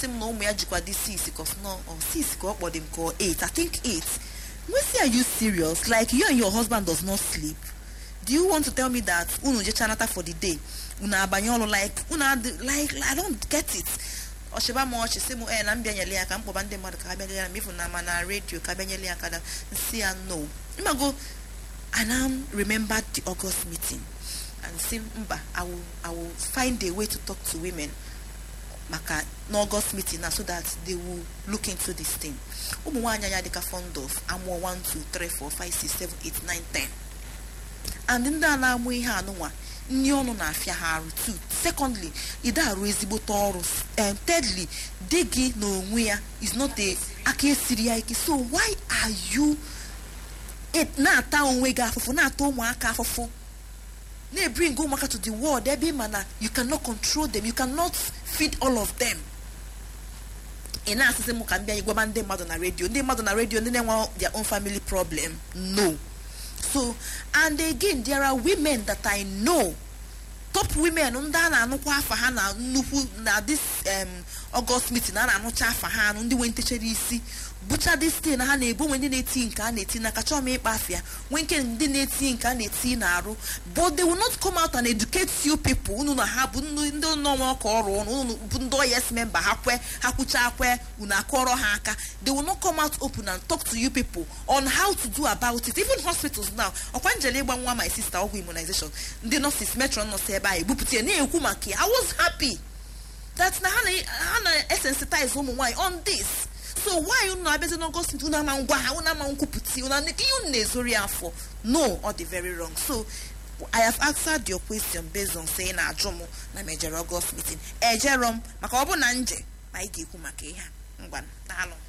si m na ụmụ ya jikwa dị 6 cos no or 6 ka ọ kpọdị m ka ọ 8 i think 8 Mercy, are you serious like you and your husband does not sleep do you want to tell me that unu jecha nata for the day unu abanye ọrụ like unu adị like i don't get it ọchịba m ọchị sị m ee na m bịanyere ya ka m kpọba ndị mmadụ ka ha bịanyere ya m ifu na ma na redio ka bịanyere ya ka da nsị ya no mmago I now remembered the August meeting and say mba I will, I will find a way to talk to women maka n'August meeting na so that they will look into this thing ụmụ nwaanyị anya dịka fond of amụọ 1 2 3 4 5 6 7 8 9 10 and ndị a na-amụ ihe anụnwa nri ọnụ na-afịa ha arụ too secondly ide arụ ezigbote ọrụ um, thirdly di gị n'onwe ya is not a aka esiri ya ike so why are you it na-ata onwe gị afụfụ na-ata ụmụaka afụfụ na-ebring ụmụaka to the world ebe ịma na you cannot control them you cannot feed all of them ị na-asịsị m ka m bịa gwaba ndị mmadụ na redio ndị mmadụ na redio ndị na-enwe their own family problem no so and again there are women that i know top women ndị a na-anụkwa afa ha na nnukwu na this um, august meeting a na-anụcha afa ha anụ ndị nwe ntechere isi bụcha this thing ha na-ebu nwe ndị na-eti nke a na-eti n'aka chọọ m ịkpa afịa nwe nke ndị na-eti nke a na-eti n'arụ but they will not come out and educate you people unu na ha bụ ndị nọnwa ọka ọrụ ọnụ unu bụ ndị yes member ha kwe ha kwucha kwe unu akọrọ ha aka they will not come out open and talk to you people on how to do about it even hospitals now ọkwa njele ịgba nwa my sister ọgwụ immunization ndị nurses metron nọọsụ ebe a ebupụta ya na-ekwu maka ya i was happy that na ha na-esensitize ụmụ nwaanyị on this so why unu abịazi n'ọgọst unu ama ngwa ha unu ama nkwupụta unu ihe unu na-ezori ya afọ no ọ dị very wrong so i have answered your question based on saying na ajụ m na mejere ọgọst meeting ejero m maka ọ bụ na nje ma anyị ga-ekwu maka ihe a ngwa daalụ